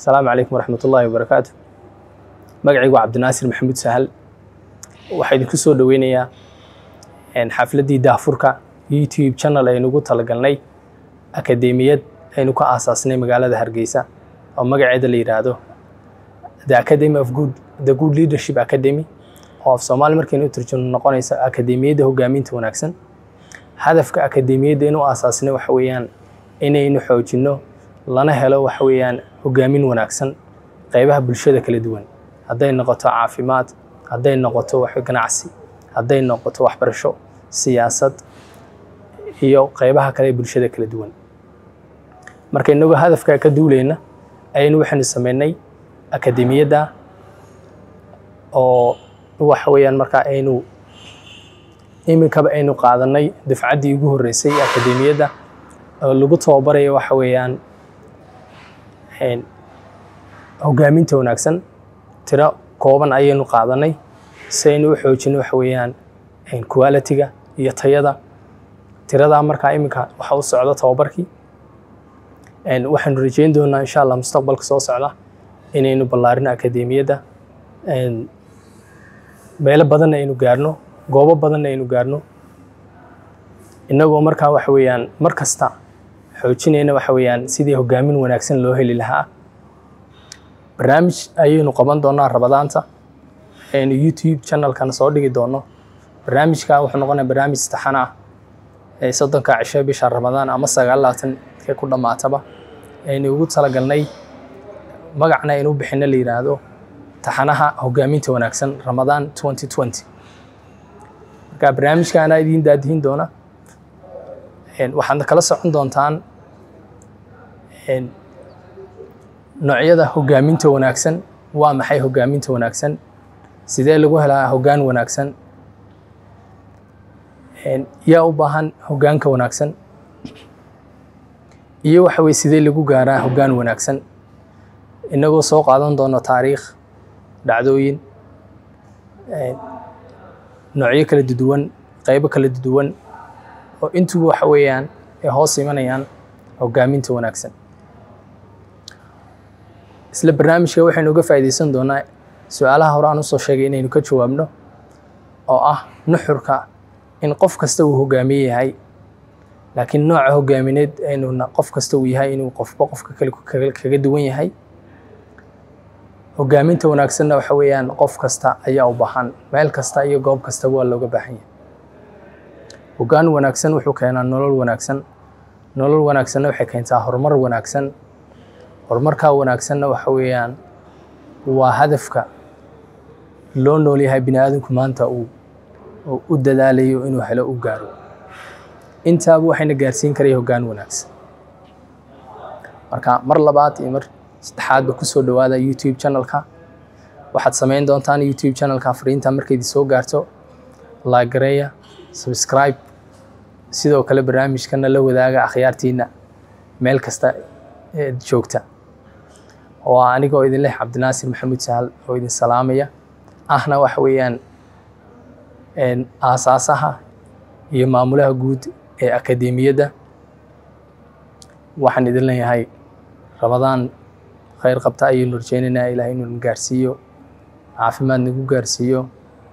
asalaamu calaykum waraxmat ullaahi wabarakaatu magacaygu waa cabdinaasir maxamuud sahal waxaa idinku soo dhoweynayaa xafladdii daahfurka youtube channel aynugu talagalnay akadeemiyad aynu ka aasaasnay magaalada hargeysa oo magaceeda la yidhaahdo the academy of good the good leadership academy oo af soomaali markaynu u turjuno noqonaysa akadeemiyadda hogaaminta wanaagsan hadafka akadeemiyadda inu aasaasnay waxa weeyaan inaynu xoojinno lana helo waxa weeyaan hogaamin wanaagsan qaybaha bulshada kala duwan hadday noqoto caafimaad hadday noqoto wax ganacsi hadday noqoto waxbarasho siyaasad iyo qaybaha kale ee bulshada kala duwan marka inagoo hadafka ka duuleyna ayaynu waxaynu sameynay akadeemiyadda oo waxa weeyaan markaa aynu iminkaba aynu qaadanay dafcaddii ugu horreysay akadeemiyadda oo lagu tababarayo waxa weeyaan hogaaminta wanaagsan tiro kooban ayaynu qaadanay si aynu u xoojino waxa weeyaan quality-ga iyo tayada tiradaa markaa iminka waxa u socda tababarkii waxaanu rajeyn doonaa insha allah mustaqbalka soo socda inaynu ballaarino akadeemiyadda meelo badanna aynu gaarno goobo badanna aynu gaarno innagoo markaa waxa weeyaan mar kasta xoojinayna waxa weeyaan sidii hogaamin wanaagsan loo heli lahaa barnaamij ayaynu qaban doonaa rabadaanta aynu youtube channelkana soo dhigi doono barnaamijka wuxuu noqonaya barnaamij taxan ah ee soddonka cisho bisha ramadaan ama sagaal labaatan ka ku dhammaataba aynu ugu talagalnay magacna aynu u bixino la yidhaahdo taxanaha hogaaminta wanaagsan ramadaan twenty twenty marka barnaamijka anaa idiin daadihin doona waxaadna kala socon doontaan noocyada hogaaminta wanaagsan waa maxay hogaaminta wanaagsan sidee lagu helaa hoggaan wanaagsan yaa u baahan hoggaanka wanaagsan iyo waxa weye sidee lagu gaaraa hoggaan wanaagsan inagoo soo qaadan doono taariikh dhacdooyin noocyo kala duduwan qaybo kala duduwan oo intuba waxa weeyaan ay hoos imanayaan hogaaminta wanaagsan isla barnaamijka waxaynu uga faa'iidaysan doonaa su-aalaha hore aan usoo sheegay inaynu ka jawaabno oo ah nuxurka in qof kasta uu hogaamiye yahay laakiin nooca hogaamineed aynuna qof kasta uu yahay inuu qofba qofka kale kaga duwan yahay hogaaminta wanaagsanna waxa weeyaan qof kasta ayaa u baahan meel kasta iyo goob kasta waa looga baahan yahay hoggaan wanaagsan wuxuu keenaa nolol wanaagsan nolol wanaagsanna waxay keentaa horumar wanaagsan horumarkaa wanaagsanna waxa weeyaan waa hadafka loo nool yahay bini aadamku maanta uu u dadaalayo inuu helo u gaaro intaaba waxayna gaarsiin karaya hoggaan wanaagsan marka mar labaad iyo mar saddexaadba kusoo dhowaada youtube channelka waxaad samayn doontaan youtube channelka fariinta markaydii soo gaarto laagareeya subscribe sidoo kale barnaamijkana la wadaaga akhyaartiina meel kasta eed joogta waa anigoo idin leh cabdinaasir maxamuud sahal oo idin salaamaya ahna waxa weeyaan aasaasaha iyo maamulaha guud ee akadeemiyadda waxaan idin leeyahay ramadaan khayr qabta ayaynu rajeynaynaa ilaah inuu na gaarsiiyo caafimaad nagu gaarsiiyo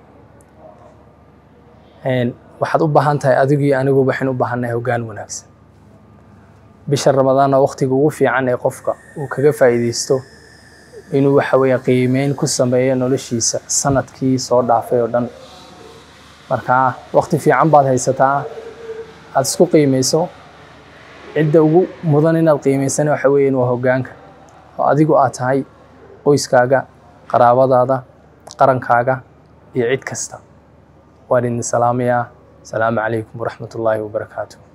waxaad u baahan tahay adigii anigu waxaan u baahannahay hoggaan wanaagsan bisha ramadaanna waqtiga ugu fiican ee qofka uu kaga faa'iidaysto inuu waxa weeye qiimeyn ku sameeyo noloshiisa sanadkii soo dhaafay oo dhan marka waqti fiican baad haysataa aada isku qiimeyso cidda ugu mudan inaad qiimeysana waxa weeyaan waa hoggaanka oo adigu aad tahay qoyskaaga qaraabadaada qarankaaga iyo cid kasta waan idin salaamayaa asalaamu calaykum waraxmat ullaahi wabarakaatu